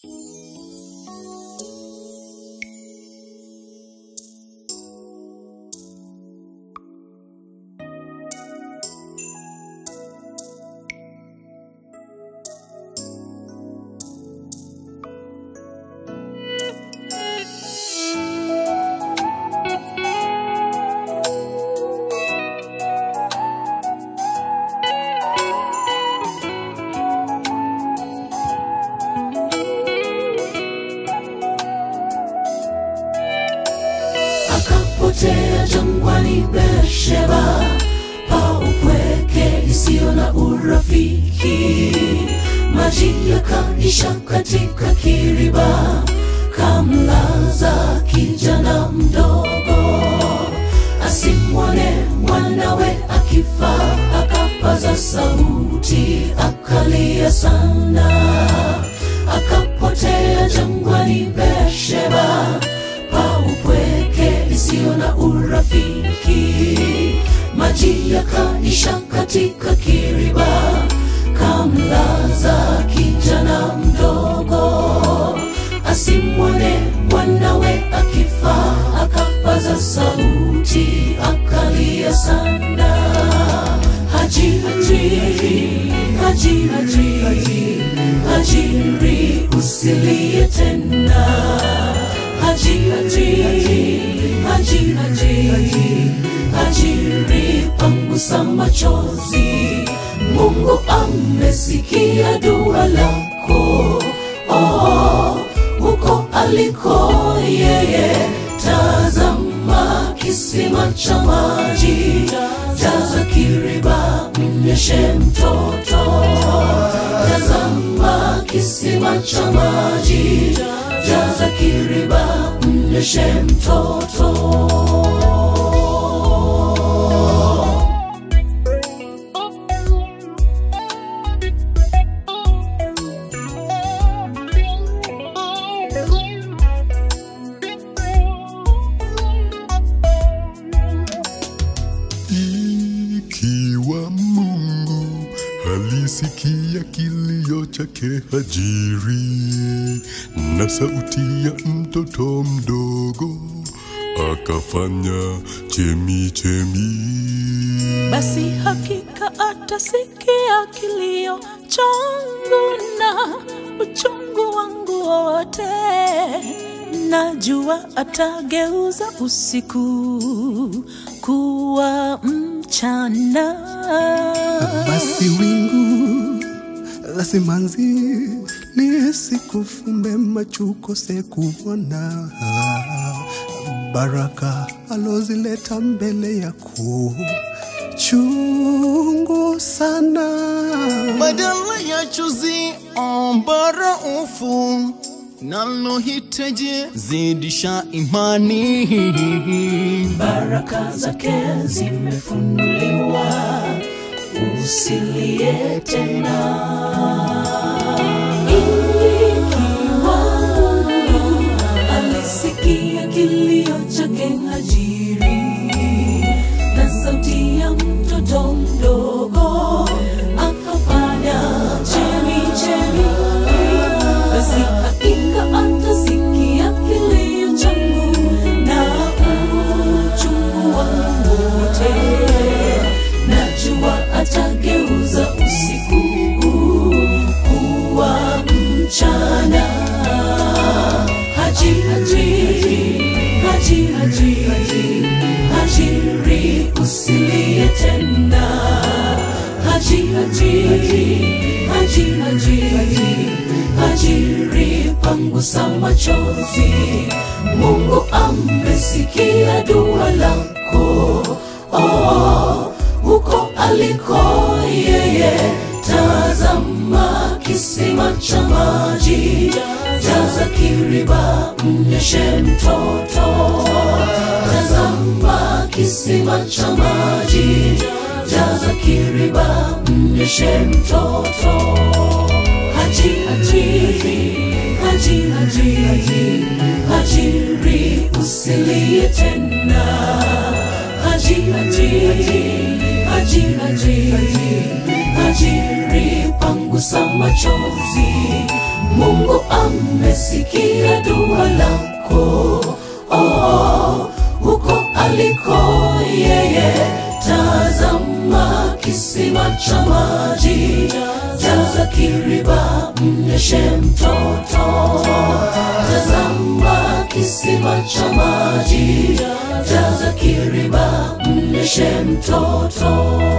akapotea jangwani Beersheba, pa upweke isiyo na urafiki. Maji yakaisha katika kiriba, kamlaza kijana mdogo, asimwone mwanawe akifa, akapaza sauti, akalia sana, akapotea jangwani Beersheba, pa upweke isiyo na urafiki. Maji yakaisha katika kiriba, kamlaza kijana mdogo, asimwone mwanawe akifa, akapaza sauti, akalia sana. Haji, Haji, Haji, Haji, Haji, Hajiri, usilie tena. Haji, Haji, Haji, Haji, Haji, Hajiri, pangusa machozi. Mungu amesikia dua lako, oh, huko aliko yeye. Tazama kisima cha maji, jaza kiriba, mnyeshe mtoto. Tazama kisima cha maji, jaza kiriba, mnyeshe mtoto. Ikiwa Mungu alisikia kilio chake Hajiri na sauti ya mtoto mdogo, akafanya chemi chemi. basi hakika atasikia kilio changu na uchungu wangu wote. Najua atageuza usiku kuwa mchana. basi wingu la simanzi lisikufumbe macho ukose kuona baraka alozileta mbele yako chungu sana badala ya chuzi ombara ufu nalohitaji zidisha imani baraka zake zimefunuliwa, usilie tena. Ikiwa Mungu alisikia kilio chake Hajiri na sauti ya mtoto mdogo, akafanya chemi chemi, basi hakika atasikia kilio changu na uchungu wangu wote. Najua atageuza usiku kuwa mchana. Haji, haji, haji, haji, haji, hajiri, usilie tena. Haji, haji, haji, haji, haji, hajiri, pangusa machozi. Mungu amesikia dua lako, oh, huko aliko yeye. Tazama kisima cha maji, jaza kiriba, mnyeshe mtoto. Tazama kisima cha maji, jaza kiriba, mnyeshe mtoto. Haji, haji, haji, haji, haji, hajiri, usilie tena. Haji, haji, haji, haji, haji, hajiri, pangu gusa machozi. Mungu amesikia dua lako, oh, huko aliko yeye. Tazama kisima cha maji, jaza kiriba, mnyeshe mtoto. Tazama kisima cha maji, jaza kiriba, mnyeshe mtoto.